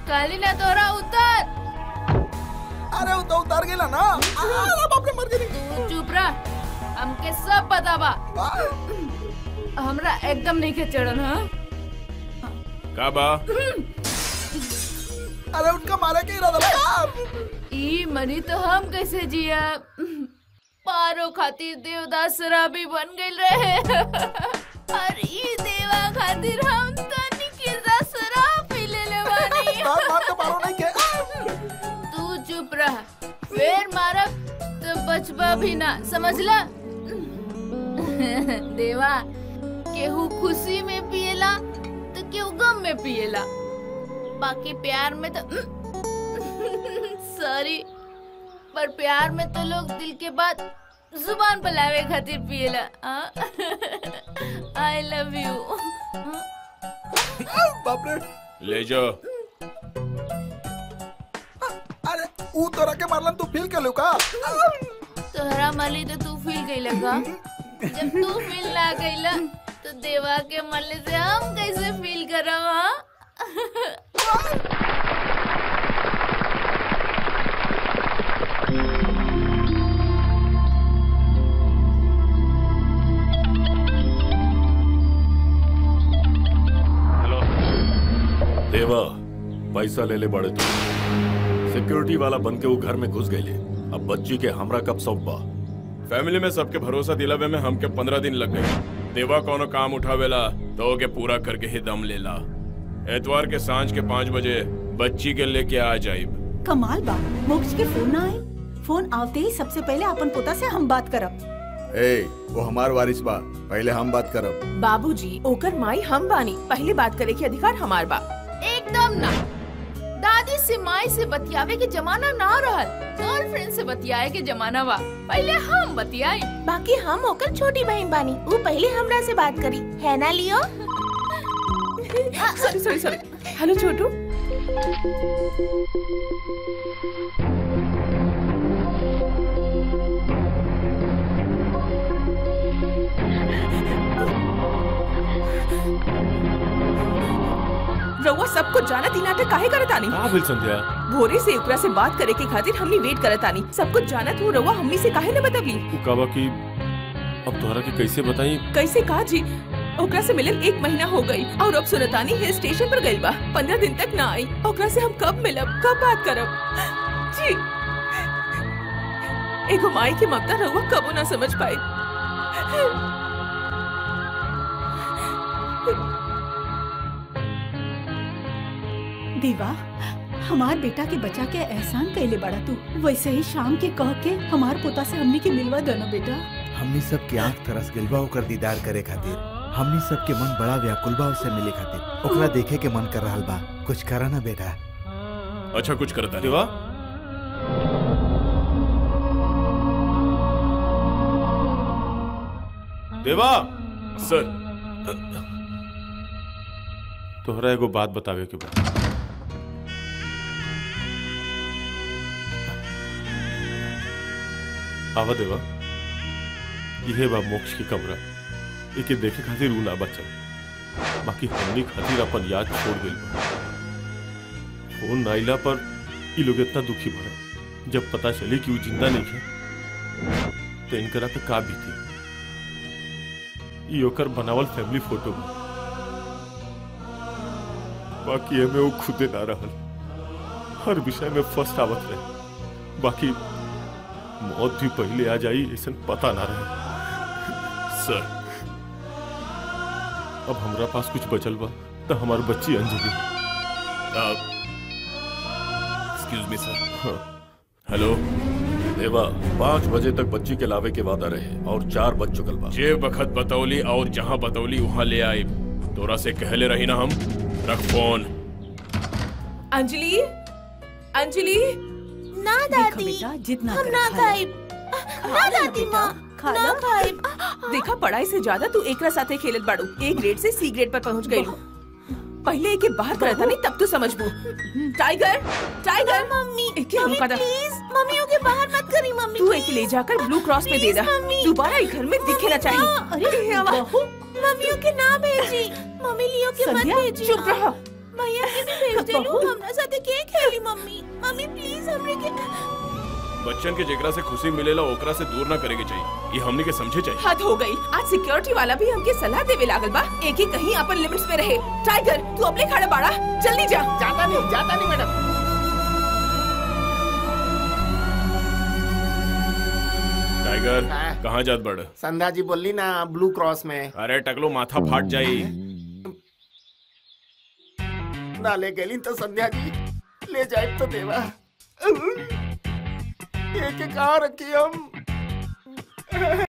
काली ना तोरा उतर अरे वो तो उतार गेला ना अरे बाप रे मर गई तू चुप रह हमके सब पता बा हमरा एकदम नहीं के चढ़न हाँ का बा अरे उनका मारे के इरादा लगा ई मनी तो हम कैसे जिया पारो खातिर देवदास शराबी बन गइल रहे और ई देवा खातिर हम तो निकिता शराब पी लेले बानी मार मार के मारो नहीं के तू चुप रह फिर मारब तो बचबा भी ना समझला देवा केहू खुशी में पिएला तो केहू गम में पिएला बाकी प्यार में तो सॉरी पर प्यार में तो लोग दिल के बाद जुबान पर लावे खातिर पिएला आई लव यू बाप रे ले जाओ अरे ऊ तोरा के मारलन तू फील कर का तोहरा माली तो तू फील गईला का जब तू फील ना गईला तो देवा के मरले से हम कैसे फील करब हाँ हेलो देवा पैसा ले ले बड़े तू सिक्योरिटी वाला बन के वो घर में घुस गए अब बच्ची के हमरा कब सौंप बा फैमिली में सबके भरोसा दिलावे में हमके पंद्रह दिन लग गए देवा कोनो काम उठावेला तो ओके पूरा करके ही दम लेला एतवार के सांझ के पाँच बजे बच्ची के लेके आ जाइब कमाल बा मोक्ष के फोन ना आए फोन आवते ही सबसे पहले अपन पोता से हम बात करब ए वो हमार वारिस बा पहले हम बात करब बाबूजी ओकर माई हम बानी पहले बात करे के अधिकार हमार बा एकदम ना दादी से माई से बतियावे के जमाना ना रहल गर्लफ्रेंड से बतियाए के जमाना बा पहले हम बतियाए बाकी हम ओकर छोटी बहन बानी वो पहले हमरा से बात करी है ना लियो sorry sorry sorry hello Chhotu रउआ सब कुछ जानत ही नाटक काहे करत आनी का भेल संध्या भोरे से ओकरा से बात करे के खातिर हमनी वेट करत आनी सब कुछ जानत हो रउआ हमनी से काहे न बतवली उ का बा कि अब तोहरा के कैसे बताई कैसे कहा जी ओकरा से मिलन एक महीना हो गई और अब सुनतानी हिल स्टेशन पर गइल बा पंद्रह दिन तक ना आई ओकरा से हम कब मिलब कब बात करब जी एगो माई के ममता रहुआ कबो ना समझ पाई देवा हमार बेटा के बचा के एहसान कैले बड़ा तू वैसे ही शाम के कह के हमार पोता से हमनी के मिलवा देना बेटा हमनी सब के आंख तरस गइल बा ओकर दीदार करे खातिर हमनी सब के मन बड़ा व्याकुल बा उससे मिले खातिर ओकरा देखे के मन कर रहल बा कुछ करा ना बेटा अच्छा कुछ करता देवा देवा सर तोहरा एगो बात बतावे के बा आवा देवा इहे बा मोक्ष की कमरा एके देखे खातिर ऊ ना बचल बाकी हमनी खातिर अपन याद छोड़ गइल बा फोन नाइला पर ई लोग इतना दुखी भरा जब पता चली कि वो जिंदा नहीं है तो इनकरा पे का बीती ई ओकर बनावल फैमिली फोटो बा बाकी एमे वो खुदे ना रहल हर विषय में फर्स्ट आवत रहे बाकी मौत भी पहले आ जाई ऐसा पता ना रहे सर अब हमरा पास कुछ बचल बा तो हमार बच्ची Anjali excuse me sir hello Deva पाँच बजे तक बच्ची के लावे के वादा रहे और चार बज चुकल बा जे बखत बतौली और जहाँ बतौली वहाँ ले आई तोरा से कहले रही ना हम रख फोन अंजलि अंजलि ना दादी बेटा जितना हम कर ना खा ले। खाइब ना दादी माँ खा ना लो। खाइब देखा पढ़ाई से ज्यादा तू एकरा साथे खेलत बाड़ू ए ग्रेड से सी ग्रेड पर पहुंच गई पहले एके बाहर करता नहीं तब तो समझबू टाइगर टाइगर मम्मी एके हम कदा प्लीज मम्मियों के बाहर मत करी मम्मी तू एक ले जाकर ब्लू क्रॉस में दे दा दोबारा इस घर में दिखे ना चाहिए अरे बहू मम्मियों के ना भेजी मम्मी लियो के मत संध्या, भेजी चुप रहो भैया के भी भेज देलू हमरा साथे के खेली मम्मी मम्मी प्लीज हमरे के बच्चन के जेकरा से खुशी मिलेला ओकरा से दूर ना करेके चाहिए ये हमनी के समझे चाहिए हद हो गई आज सिक्योरिटी वाला भी हमके सलाह देवे लागल बा एक ही कहीं अपन लिमिट्स में रहे टाइगर तू अपने खड़ा बाड़ा जल्दी जा जाता नहीं जाता नहीं मैडम टाइगर हाँ। कहाँ जात बड़ संध्या जी बोली ना ब्लू क्रॉस में अरे टकलो माथा फाट जाई ना ले गेली तो संध्या जी ले जाए तो देवा एक एक कहाँ रखी हम